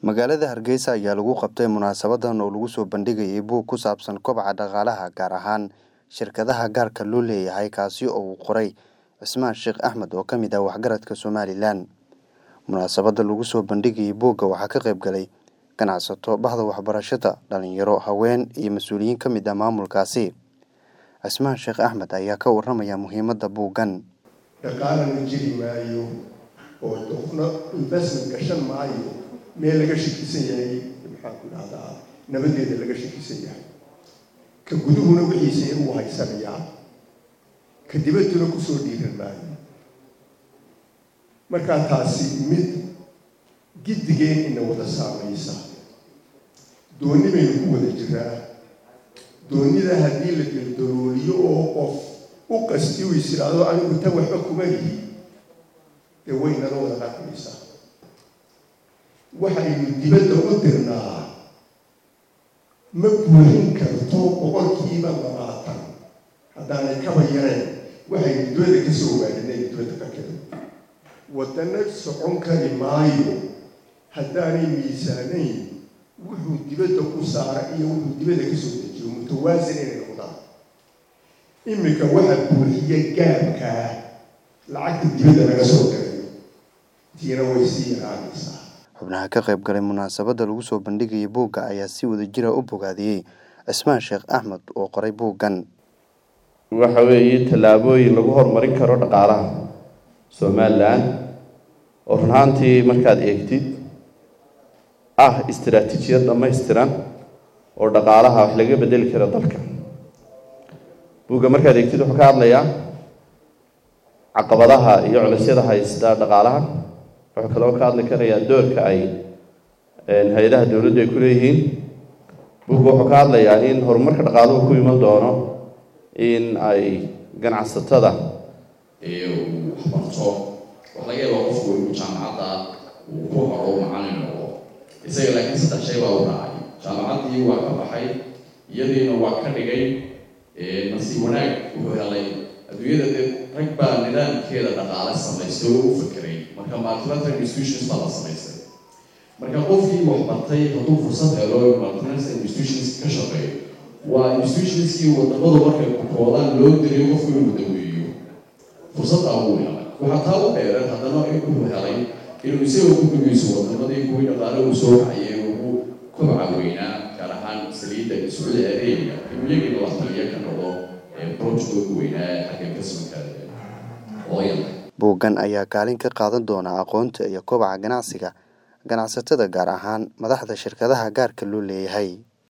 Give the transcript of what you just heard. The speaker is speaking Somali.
magaalada hargeysa ayaa lagu qabtay munaasabadan oo lagu soo bandhigayay buug ku saabsan kobaca dhaqaalaha gaar ahaan shirkadaha gaarka loo leeyahay kaasi oo uu qoray cismaan sheekh axmed oo ka mid ah waxgaradka somalilan munaasabada lagu soo bandhigayay buugga waxaa ka qayb galay ganacsato bahda waxbarashada dhalinyaro haween iyo mas-uuliyiin ka mid ah maamulkaasi cismaan sheekh axmed ayaa ka waramaya muhiimadda buuggan dhaqaalana jiri maayo oo qofna investment gashan maayo meel laga shakisan yahay maxaan ku dhahdaa nabadeeda laga shakisan yahay ka guduhuna wixiisa uu haysanayaa ka dibadduna kusoo dhiiran maayo markaa taasi mid giddigeen ina wada saamaysa doonni baynu ku wada jiraa doonnida haddii la geldalooliyo oo qof u qasti u is idhaahdo anigu tan waxba kuma lihi dee waynala wada dhaqmaysaa waxaynu dibadda u dirnaa ma buuxin karto boqolkiiba labaatan haddaanay kaba yareen waxaynu dibadda ka soo waarinay dibadda ka keen waddana socon kari maayo haddaanay miisaanayn wuxuu dibadda ku saara iyo wuxuu dibadda ka soo dejiyo mutawaasin inay noqdaan iminka waxa buuxiya gaabkaa lacagta dibadda laga soo galayo tiina way sii yaraanaysaa xubnaha ka qayb galay munaasabadda lagu soo bandhigayay buugga ayaa si wada jira u bogaadiyey cismaan sheekh axmed oo qoray buuggan waxa weeye tallaabooyin lagu horumarin karo dhaqaalaha somalilan oo run ahaantii markaad eegtid ah istaraatiijiyad dhammaystiran oo dhaqaalaha wax laga bedeli karo dalka buugga markaad eegtid wuxuu ka hadlayaa caqabadaha iyo culisyada haysta dhaqaalaha wuxuu kaloo ka hadli karayaa doorka ay hay-adaha dowladdu ay ku leeyihiin buugga wuxuu ka hadlayaa in horumarka dhaqaaluhu ku iman doono in ay ganacsatada uu waxbarto wax laga yaaba qofku inuu jaamacadda uu ku horo macalin noqdo isaga laakiin saddex shay baa u raacay jaamacaddii waa ka baxay iyadiina waa ka dhigay nasiib wanaag wuxuu helay adduunyada dee rag baa nidaamkeeda dhaqaale samaystay oo u fakeray marka multilateral institutions baa la samaystay marka qofkii wax bartay hadduu fursad helo multilateral institutions ka shaqeeyo waa institutionskii wadamadu markay koodaan loo diriyo qofku inuu daweeyo fursaddaa uu helay waxaa taa u dheereen haddana wuxuu helay inuu isaga ku dhugeyso wadamadii kuwii dhaqaale uu soo kacayay ugu kobaca weynaa gaar ahaan saliidda sacuudi arabia inuu iyagina la taliya ka noqdo projectooda weynaa ee xagga investmentka oil buuggan ayaa kaalin ka qaadan doona aqoonta iyo kobaca ganacsiga ganacsatada gaar ahaan madaxda shirkadaha gaarka loo leeyahay